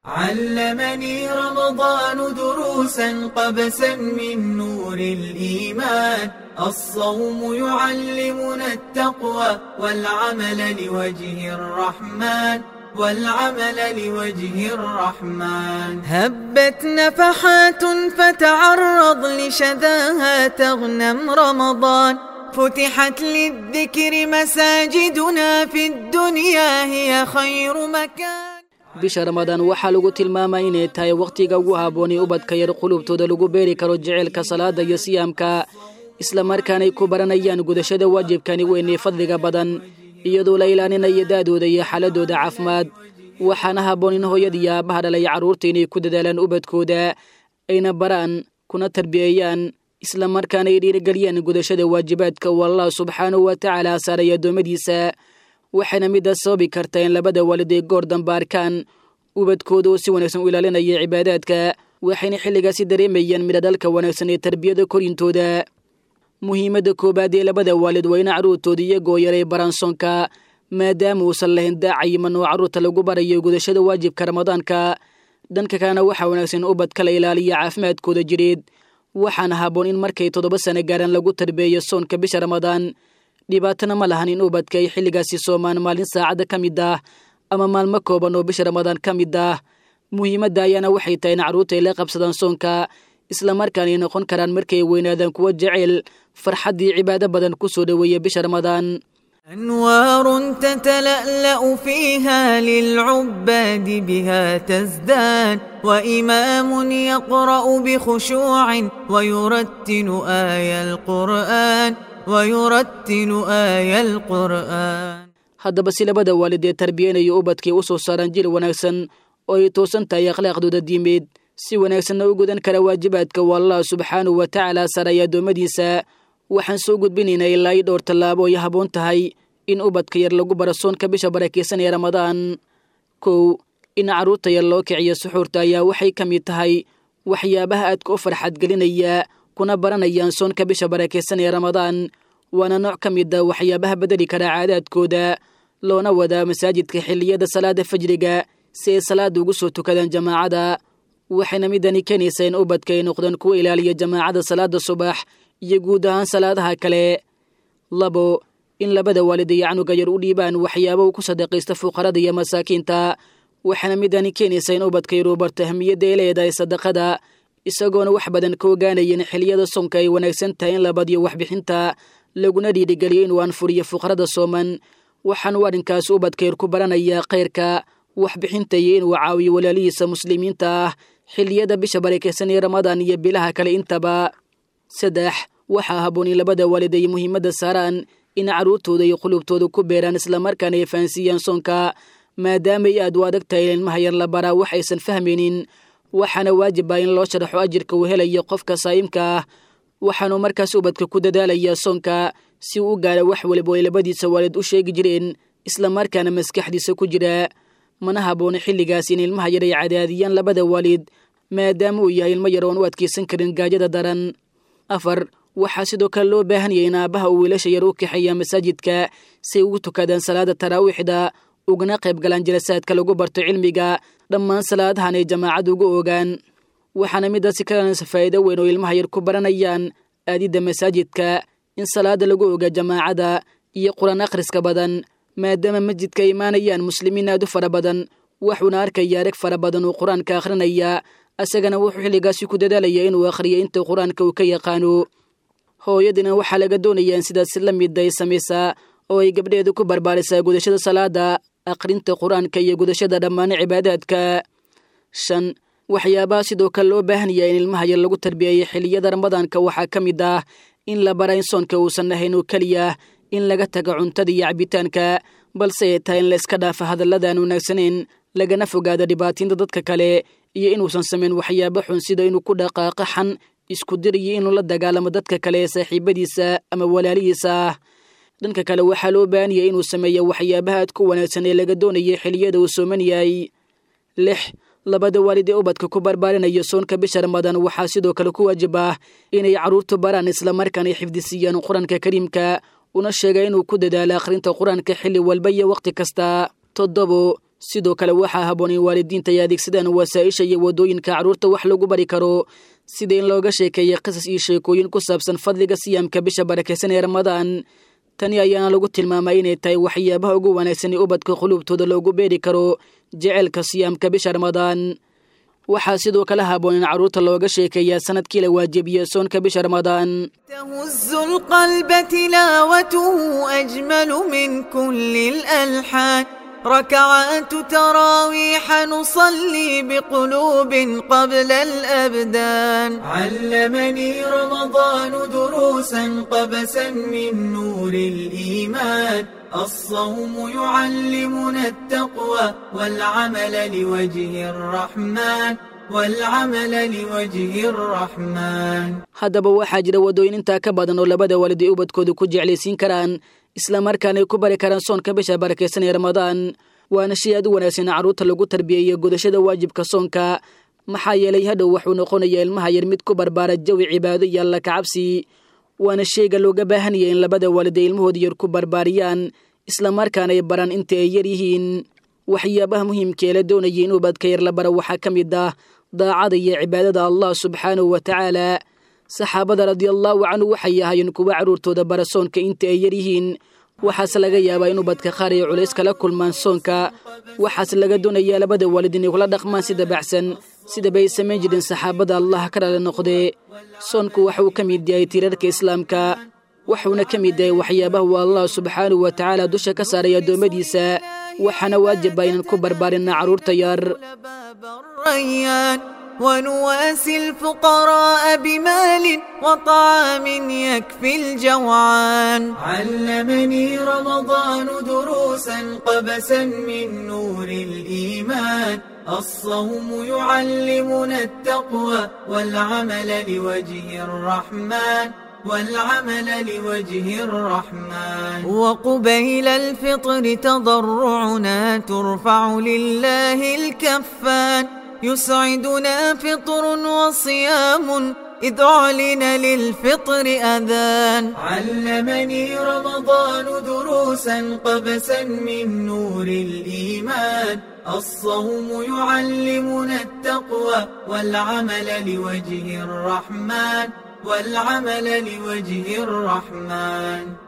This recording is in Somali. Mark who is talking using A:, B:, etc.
A: علمني رمضان دروسا قبسا من نور الإيمان الصوم يعلمنا التقوى والعمل لوجه الرحمن والعمل لوجه الرحمن هبت نفحات فتعرض لشذاها تغنم رمضان فتحت للذكر مساجدنا في الدنيا هي خير مكان
B: bisha ramadaan waxaa lagu tilmaamaa inay tahay wakhtiga ugu habboonay ubadka yar qulubtooda lagu beeri karo jaceylka salaada iyo siyaamka islamarkaanay ku baranayaan gudashada waajibkani weynee fadliga badan iyadoo la ilaalinaya daadooda iyo xaaladooda caafimaad waxaana habboon in hooyada iyo aabbaha dhalay carruurta inay ku dadaalaan ubadkooda ayna baraan kuna tarbiyeeyaan islamarkaana ay dhiirigeliyaan gudashada waajibaadka uu allah subxaanahu wa tacaala saaray addoommadiisa waxayna midaas sababi kartaa in labada waalid ay goor dambe arkaan ubadkooda oo si wanaagsan u ilaalinaya cibaadaadka waxayna xilligaasi dareemayaan midhadhalka wanaagsan ee tarbiyada korintooda muhiimadda koowaad ee labada waalid waa in carruurtooda iyagoo yaray baraansoonka maadaama uusan lahayn daacayiman oo carruurta lagu barayo gudashada waajibka ramadaanka dhanka kalena waxaa wanaagsan ubadka la ilaaliya caafimaadkooda jireed waxaana habboon in markay toddoba sano gaaraan lagu tarbeeyo soonka bisha ramadaan dhibaatana ma lahan in ubadka ay xilligaasi soomaan maalin saacadda ka mid ah ama maalmo kooban oo bisha ramadaan ka mid ah muhiimadda ayaana waxay tahay in carruurta ay la qabsadaan soonka islamarkaana ay noqon karaan markay weynaadaan kuwa jecel farxaddii cibaado badan ku soo dhoweeya bisha ramadaan
A: أنوار تتلألأ فيها للعباد بها تزداد وإمام يقرأ بخشوع ويرتل آي القرآن ويرتل آي القرآن
B: haddaba si labada waalid ee tarbiyanaya ubadkay u soo saaraan jil wanaagsan oo ay toosan tahay akhlaaqdooda diimeed si wanaagsanna u gudan kara waajibaadka waa allah subxaanahu wa tacaala saaraya addoommadiisa waxaan soo gudbinaynaa ilaa ii dhowr tallaabo ay habboon tahay in ubadka yar lagu baro soonka bisha barakaysan ee ramadaan kow in carruurta yar loo kiciyo suxuurta ayaa waxay ka mid tahay waxyaabaha aadka u farxad gelinaya kuna baranayaan soonka bisha barakaysan ee ramadaan waana nooc ka mid a waxyaabaha bedeli kara caadaadkooda loona wadaa masaajidka xilliyada salaada fajriga si ay salaada ugu soo tukadaan jamaacada waxayna midani keenaysaa in ubadka ay noqdaan kuwa ilaaliya jamaacada salaada subax iyo guud ahaan salaadaha kale labo in labada waalid iyo canuga yar u dhiibaan waxyaaba uu ku sadaqaysta fuqarada iyo masaakiinta waxaana midani keenaysaa in ubadka yar uu barto ahmiyadda ay leedahay sadaqada isagoona wax badan ka ogaanayan xilliyada soonka ay wanaagsan tahay in la badiyo waxbixinta laguna dhiirigeliyo inuu anfuriyo fuqarada sooman waxaanuu arrinkaas ubadka yar ku baranayaa khayrka waxbixinta iyo inuu caawiyo walaalihiisa muslimiinta ah xilliyada bisha barakaysan ee ramadaan iyo bilaha kale intaba saddex waxaa habboon in labada waalid ay muhiimadda saaraan in carruurtooda iyo qulubtooda ku beeraan islamarkaana ay fahansiiyaan soonka maadaamay aad u adag tahay in ilmaha yar la baraa wax aysan fahmaynin waxaana waajib ah in loo sharaxo ajirka uu helayo qofka saa'imka ah waxaanuu markaas ubadka ku dadaalayaa soonka si uu u gaara wax waliba ay labadiisa waalid u sheegi jireen islamarkaana maskaxdiisa ku jira mana habboona xilligaas in ilmaha yar ay cadaadiyaan labada waalid maadaama uu yahay ilmo yar oon u adkaysan karin gaajada daran afar waxaa sidoo kale loo baahan yahay in aabbaha uu wiilasha yar u kaxeeya masaajidka si ay ugu tukadaan salaada taraawiixda ugana qayb galaan jalasaadka lagu barto cilmiga dhammaan salaadahan ay jamaacad ugu ogaan waxaana midaasi kalanaysa faa'iido weyn oo ilmaha yar ku baranayaan aadidda masaajidka in salaada lagu oga jamaacada iyo qur-aan akhriska badan maadaama masjidka ay imaanayaan muslimiin aad u fara badan waxuuna arkaya arag fara badan uu qur-aanka akhrinaya isagana wuxuu xilligaasi ku dadaalaya inuu akhriyo inta qur-aanka uu ka yaqaano hooyadina waxaa laga doonayaa in sidaas la mid ay samaysaa oo ay gabdheedu ku barbaarisaa gudashada salaada akhrinta qur-aanka iyo gudashada dhammaan cibaadaadka shan waxyaabaha sidoo kale loo baahan yahay in ilmaha yar lagu tarbiyeeyo xilliyada ramadaanka waxaa ka mid ah in la bara in soonka uusan ahayn oo keliya in laga taga cuntada iyo cabitaanka balse ay tahay in la iska dhaafa hadalladan wanaagsaneyn lagana fogaado dhibaatiinta dadka kale iyo inuusan samayn waxyaabo xun sida inuu ku dhaqaaqo xan isku dir iyo inuu la dagaalamo dadka kale ee saaxiibadiisa ama walaalihiisa ah dhanka kale waxaa loo baahan yahay inuu sameeyo waxyaabaha aad ku wanaagsan ee laga doonaya xilliyada uu sooman yahay lix labada waalid ee ubadka ku barbaarinaya soonka bisha ramadaan waxaa sidoo kale ku waajib ah inay carruurtu baraan islamarkaana ay xifdisiiyaan qur-aanka kariimka una sheega inuu ku dadaalo akhrinta qur-aanka xilli walba iyo wakhti kasta toddobo sidoo kale waxaa habboon in waalidiinta ay adeegsadaan wasaa'isha iyo waddooyinka carruurta wax lagu bari karo sida in looga sheekeeya qisas iyo sheekooyin ku saabsan fadliga siyaamka bisha barakaysan ee ramadaan tani ayaana lagu tilmaamay inay tahay waxyaabaha ugu wanaagsan ee ubadka quluubtooda loogu beeri karo jeceelka siyaamka bisha ramadaan waxaa sidoo kale habboon in carruurta looga sheekeeyaa sanadkii la waajibiya soonka bisha ramadaan
A: تهز القلب تلاوته أجمل من كل الألحان ركعات تراويح نصلي بقلوب قبل الأبدان علمني رمضان دروسا قبسا من نور الإيمان الصوم يعلمنا التقوى والعمل لوجه الرحمن والعمل لوجه الرحمن
B: haddaba waxaa jira waddooyin intaa ka badan oo labada waalid ay ubadkooda ku jeclaysiin karaan islamarkaana ay ku bari karaan soonka bisha barakaysan ee ramadaan waana shay aad u wanaagsan in carruurta lagu tarbiyeeyo godashada waajibka soonka maxaa yeelay hadhow wuxuu noqonayaa ilmaha yar mid ku barbaara jawi cibaado iyo alla kacabsi waana shayga looga baahanaya in labada waalid ay ilmahooda yar ku barbaariyaan islamarkaana ay baraan inta ay yar yihiin waxyaabaha muhiimka ee la doonaya in ubadka yar la bara waxaa ka mid ah daacada iyo cibaadada allah subxaanahu wa tacaala saxaabada radiallaahu canhu waxay ahaayeen kuwa carruurtooda bara soonka inta ay yar yihiin waxaase laga yaabaa in ubadka qaar ay culays kala kulmaan soonka waxaase laga doonayaa labada waalid inay kula dhaqmaan sida baxsan sidabay samayn jireen saxaabada allah ka dhale noqdee soonku waxa uu ka mid yahay tiirarka islaamka wuxuuna ka mid yahay waxyaabaha uu allah subxaanahu wa tacaala dusha ka saaray addoommadiisa waxaana waajiba inaan ku barbaarinna carruurta yar
A: باب الريان ونواسي الفقراء بمال وطعام يكفي الجوعان علمني رمضان دروسا قبسا من نور الإيمان الصوم يعلمنا التقوى والعمل لوجه الرحمن والعمل لوجه الرحمن وقبيل الفطر تضرعنا ترفع لله الكفان يسعدنا فطر وصيام إذ أعلن للفطر أذان علمني رمضان دروسا قبسا من نور الإيمان الصوم يعلمنا التقوى والعمل لوجه الرحمن والعمل لوجه الرحمن